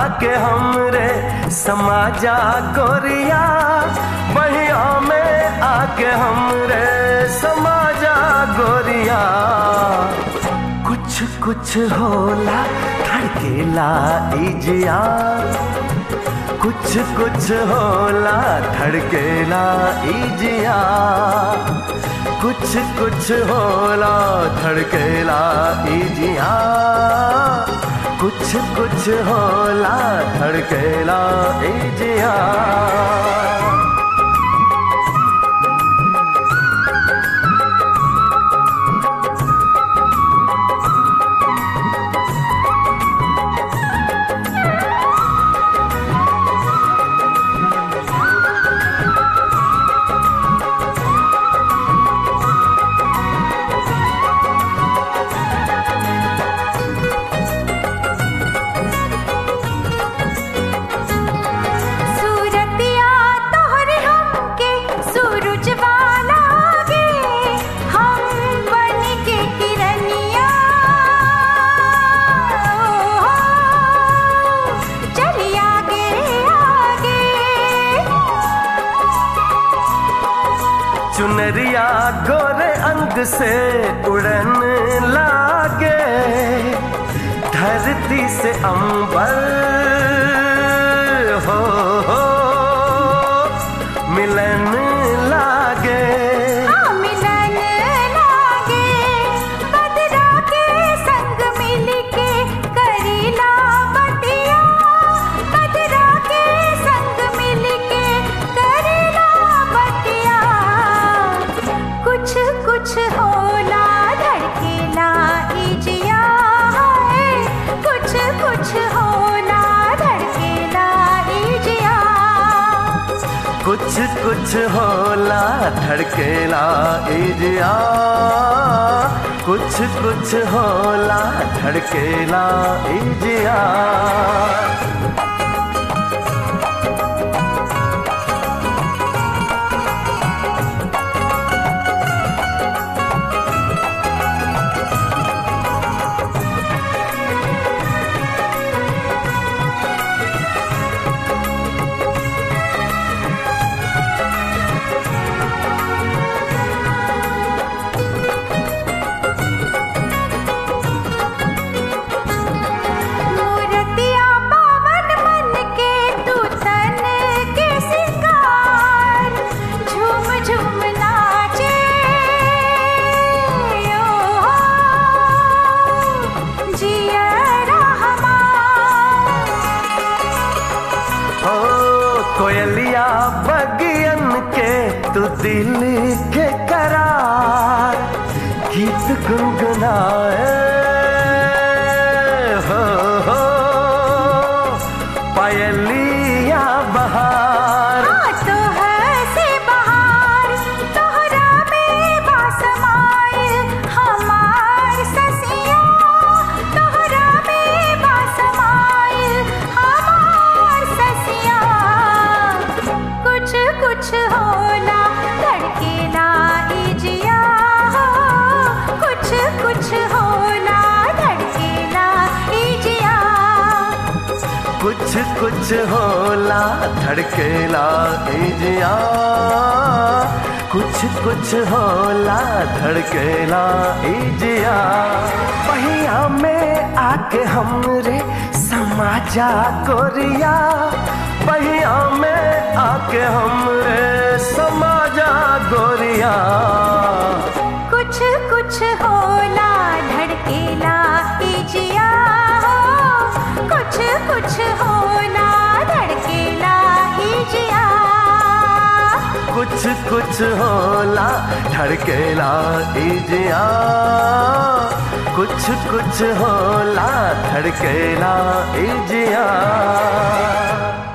आके हमरे समाजा गोरिया बहिया में आके हमरे समाजा गोरिया कुछ कुछ होला धड़केला इजिया कुछ कुछ होला धड़केला इजिया कुछ कुछ होला धड़केला इजिया कुछ कुछ होला धड़केला इजिया सूरतिया तोहरे हमके सूरज वाला गे हम बन के किरनिया चली आगे आगे चुनरिया गोरे अंग से उड़न लागे धरती से अंबर हो, हो मिलन लागे हाँ मिलन लागे बदरा के संग मिल के करीला बतिया बदरा के संग मिल के करीला बतिया कुछ कुछ होला धड़केला इजिया है कुछ कुछ होला धड़केला इजिया कुछ कुछ होला धड़केला इजिया कुछ कुछ होला धड़केला इजिया मूर्तिया पावन मन के तू तन के सिंगार झूम झूम नाचे ओ जियरा हमार ओ कोयलिया बगियन के तू दिल के करार गीत गुनगुनाए हो, हो पायलिया बहार हाँ तो हंसे बहार तोहरा में बासमाइल हमार ससिया तोहरा में बासमाइल हमार ससिया कुछ कुछ होला धड़केला इजिया कुछ कुछ होला धड़केला इजिया कुछ कुछ होला धड़केला इजिया कुछ कुछ होला धड़केला इजिया पहिया में आके हमरे समाजा गोरिया पहिया में आके हमरे समाजा गोरिया कुछ कुछ होला धड़केला इजिया कुछ कुछ होला धड़केला इजिया कुछ कुछ होला धड़केला इजिया कुछ कुछ होला धड़केला इजिया